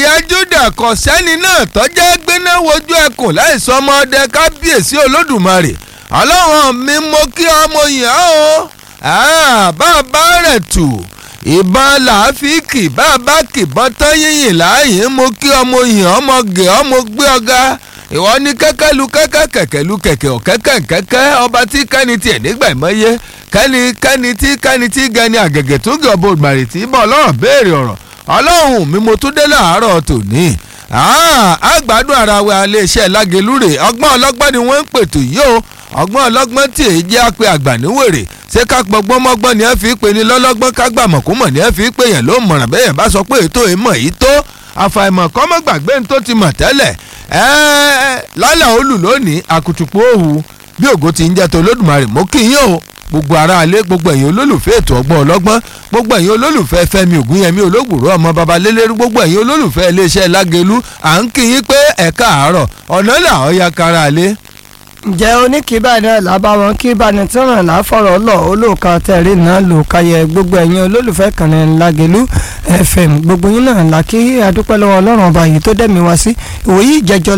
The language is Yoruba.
ilẹ̀ Júdà kò sẹ́ni náà tọ́jẹ́ gbéná wojú ẹkùn láìsọ ọmọdé kábíyèsí olódùmarè ọlọ́run mi mo kí ọmọ yẹn o bàbá rẹ̀ tù ìbọn làáfíìkì bàbá kìbọn tán yìnyín láàyè mo kí ọmọ yẹn ọmọ gẹ̀ ọmọ gbé ọ̀gá ìwọ ní kẹ́kẹ́ lu kẹ́kẹ́ kẹ̀kẹ́ lu kẹ̀kẹ́ ọ̀kẹ́kẹ́ kẹ́kẹ́ ọba tí kẹ́ni tiẹ̀ nígbà ìmọ̀ye kẹ́ni kẹ́ni tí kẹ́ni tí gẹni àgẹ̀gẹ̀ tó gẹ̀ ọbọ̀ ìgbàrè tí bọ̀ ọlọ́run béèrè ọ̀rọ̀ ọlọ́run mi mo tún dé láàárọ̀ tòní àgbàdo ara wa iléeṣẹ́ lágelúrè ọgbọ́n ọlọ́gbọ́n ni wọ́n ń pètò yìí o ọgbọ́n ọlọ́gbọ́n tí èyí jẹ́ àpè àgbà níwèrè ṣé ká gbọ́gbọ́n mọ́gbọ́n ni ẹ fi pè ní lọ́lọ́gbọ́n ká gbà mọ̀kúmọ̀ ni ẹ fi pè yẹn ló mọ̀ràn bẹ́yẹn bá sọ pé ètò ìmọ̀ yìí tó àfàìmọ̀ kọ́mọ́ gbàgbé ní tó ti mọ̀ tẹ́lẹ̀ lálẹ́ olù lónìí àkùtùpù òhu bí ògo ti ń jẹ́ tó lódùmarè mọ́ kí yín o gbogbo aráalé gbogbo ẹ̀yin olólùfẹ́ ètò ọgbọ́n ọlọ́gbọ́n gbogbo ẹ̀yin olólùfẹ́ fẹ́mi ògúnyẹmí olóògbòrò ọmọ babalélérú gbogbo ẹ̀yin olólùfẹ́ iléeṣẹ́ lágẹ̀lú à ń kí yín pé ẹ̀ káàárọ̀ ọ̀nà là ọ́ ya kára lé. ǹjẹ́ oníkìbá náà lábá wọn kí báni tí ràn láfọ̀rọ̀ lọ olóòka tẹ̀rí náà lò káyẹ gbogbo ẹ̀yin olólùfẹ́ kan ní lágẹ̀lú fm gbogbo yín náà là kí adúpẹ́ lọ́wọ́ ọlọ́run ọba yìí tó dẹ̀mí wá sí ìwòyí ìjẹjọ